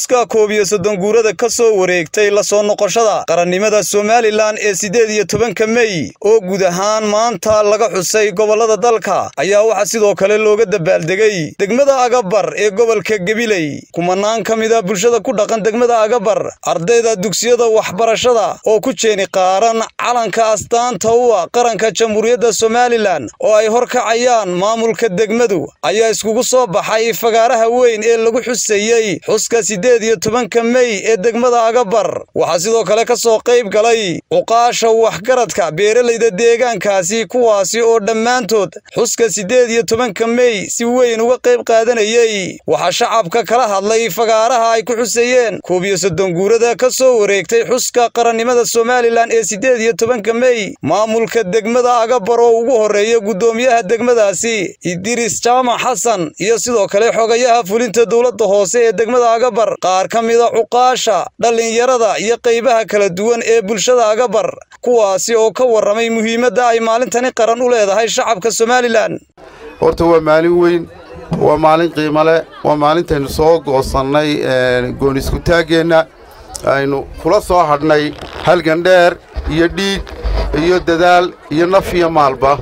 xuska koob iyo soddon guurada ka soo wareegtay la soo noqoshada qarannimada somalilan ee siddeed iyo tobanka mey oo guud ahaan maanta laga xusay gobollada dalka ayaa waxaa sidoo kale looga dabaaldegay degmada agabar ee gobolka gabiley kumanaan ka mid a bulshada ku dhaqan degmada agabar ardayda dugsiyada waxbarashada oo ku jeeni qaaran calanka astaanta u ah qaranka jamhuuriyadda somalilan oo ay horkacayaan maamulka degmadu ayaa iskugu soo baxay fagaaraha weyn ee lagu xusayey xuska siddeed iyo tobanka mey ee degmada agabar waxaa sidoo kale ka soo qayb galay cuqaasha waxgaradka beeralayda deegaankaasi kuwaasi oo dhammaantood xuska siddeed iyo tobanka mey si weyn uga qayb qaadanayey waxaa shacabka kala hadlay fagaaraha ay ku xusayeen koob iyo soddon guurada ka soo wareegtay xuska qarannimada somalilan ee siddeed iyo tobanka mey maamulka degmada agabar oo ugu horreeya guddoomiyaha degmadaasi idiris jaamac xasan iyo sidoo kale xogayaha fulinta dowladda hoose ee degmada agabar qaar ka mida cuqaasha dhallinyarada iyo qaybaha kala duwan ee bulshada agabar kuwaasi oo ka warramay muhiimadda ay maalintani qaran u leedahay shacabka somalilan horta waa maalin weyn waa maalin qiimo leh waa maalintaynu soo goosannay goon iskutaaggeenna aynu kula soo hadhnay halgan dheer iyo dhiig iyo dadaal iyo naf iyo maalba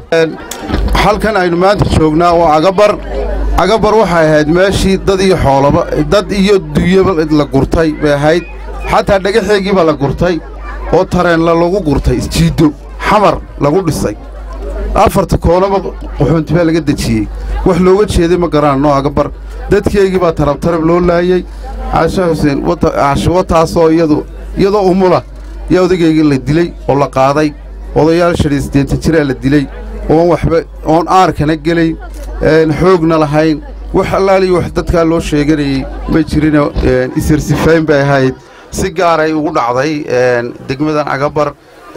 halkan aynu maanta joognaa waa agabar agabar waxay ahayd meeshii dad iyo xoolaba dad iyo dunyaba la gurtay bay ahayd xataa dhagaxeegiibaa la gurtay oo tareenla lagu gurtay isjiiddo xamar lagu dhisay afarta koonaba qaxoonti baa laga dejiyey wax looga jeeday ma garanno agabar dadkeygii baa tarabtarab loo laayey caashe xuseen caashewataasoo iyadu iyadoo umula yaa odageygii la dilay oo la qaaday odayaal shan iyo siddeenta jiraa la dilay oon waxba oon aarkana gelayn xoogna lahayn wax allaaliyo wax dadkaa loo sheeganayey ma jirinoo isirsifayn bay ahayd si gaaray ugu dhacday degmadan agabar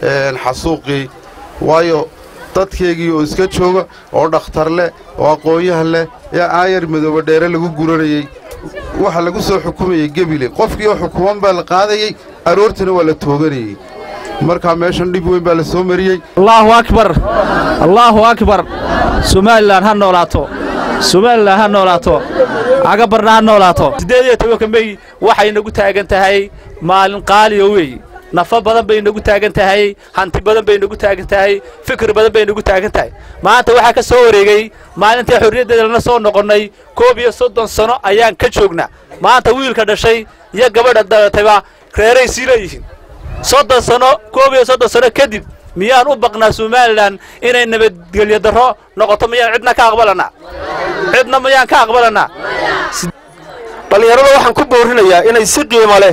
xasuuqii waayo dadkeygii oo iska jooga oo dhakhtar leh oo aqoonyahan leh ee aayar madooba dheere lagu guranayey waxa lagu soo xukumayey gebile qofkii oo xukuman baa la qaadayey aroortana waa la tooganayey markaa meeshan dhib weyn baa la soo mariyey allaahu akbar allaahu akbar somalilan ha noolaato somalilan ha noolaato agabarna ha noolaato siddeed iyo tobanka mey waxay nagu taagan tahay maalin qaaliyo weey nafo badan bay nagu taagan tahay hanti badan bay nagu taagan tahay fikir badan bay nagu taagan tahay maanta waxaa ka soo wareegay maalintai xorriyaddeeda lana soo noqonnay koob iyo soddon sano ayaan ka joognaa maanta wiilka dhashay iyo gabadha dalatayba reeray sii leeyihiin soddon sano koob iyo soddon sano kadib miyaan u baqnaa somalilan inay nabadgelyo darro noqoto miyaan cidna ka aqbalannaa cidna miyaan ka aqbalannaa dhallinyarada waxaan ku boorinayaa inay si qiimo leh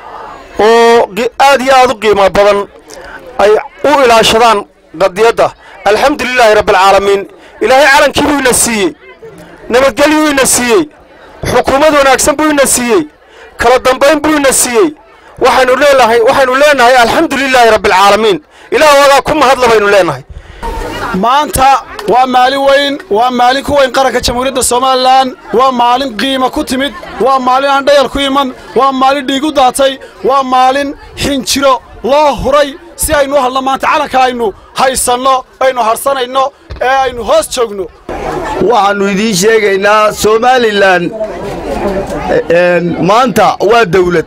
oo aad iyo aad u qiimo badan ay u ilaashadaan qadiyadda alxamdulilaahi rabbialcaalamiin ilaahay calankii buu ina siiyey nabadgelyuu ina siiyey xukuumad wanaagsan buu ina siiyey kala dambayn buu ina siiyey waxaynu leenahay waxaynu leenahay alxamdulilaahi rabbialcaalamiin ilaah wadaa ku mahadla baynu leenahay maanta waa maalin weyn waa maalin ku weyn qaranka jamhuuriyadda somalilan waa maalin qiima ku timid waa maalin aan dhayal ku iman waa maalin dhiig u daatay waa maalin xinjiro loo huray si aynu u hadlo maanta calanka aynu haysanno aynu harsanayno ee aynu hoos joogno waxaannu idiin sheegaynaa somalilan maanta waa dawlad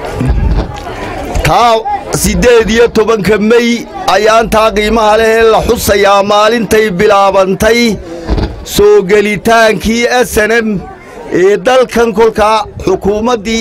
taa siddeed iyo tobanka mey ayaantaa qiimaha leh ee la xusayaa maalintay bilaabantay soo gelitaankii esenem ee dalkan kolkaa xukuumaddii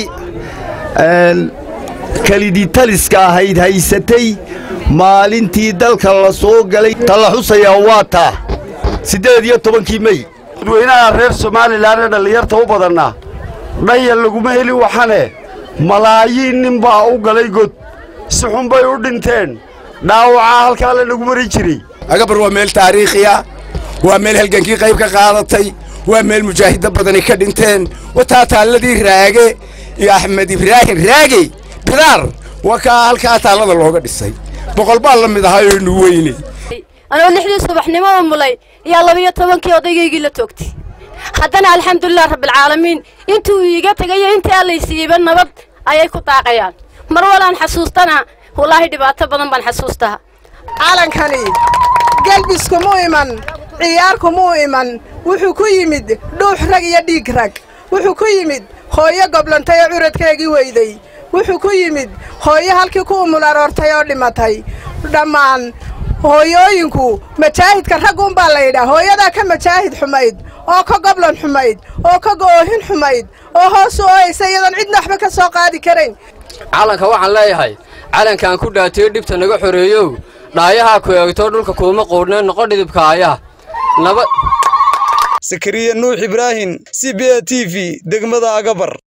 keliditaliska ahayd haysatay maalintii dalka la soo galay ta la xusayaa waa taa siddeed iyo tobankii mey dadweynaha reer somalilan ee dhallinyarta u badannaa dhayal laguma heli waxane malaayiin nin baa u galay god si xun bay u dhinteen dhaawacaa halkaa la nagu mari jiray agabar waa meel taariikhiya waa meel halgankii qayb ka qaadatay waa meel mujaahidda badani ka dhinteen wataa taalladii raage iyo axmed ibraahim raage bidaar waa kaa halkaa taallada looga dhisay boqol baa la mid ahayonu weyne anoo lixdii subaxnimada mulay ayaa labiyo tobankii odaygaygii la toogtay haddana alxamdulilah rabbialcaalamiin intuu iiga tegayo intii allaysiiyeyba nabad ayay ku daaqayaan mar walaan xasuustana wallaahi dhibaato badan baan xasuustaa calankani gelbiskumuu iman ciyaarkumuu iman wuxuu ku yimid dhuux rag iyo dhiig rag wuxuu ku yimid hooyo goblantay oo curadkeegii weyday wuxuu ku yimid hooyo halkii ku umul aroortay oo dhimatay dhammaan hooyooyinku majaahidka ragguunbaa la yidhaa hooyadaa ka majaahid xumayd oo ka goblan xumayd oo ka goohin xumayd oo hoos u ooyaysa iyadoon cidna waxba ka soo qaadi karayn calanka waxaan leeyahay calankaan ku dhaatiyo dhibta naga xoreeyow dhaayahaa ku eegto dhulka kuuma quudhnee noqo dhidibka aayaha nabad sakariya nuux ibraahim c b a t v degmada agabar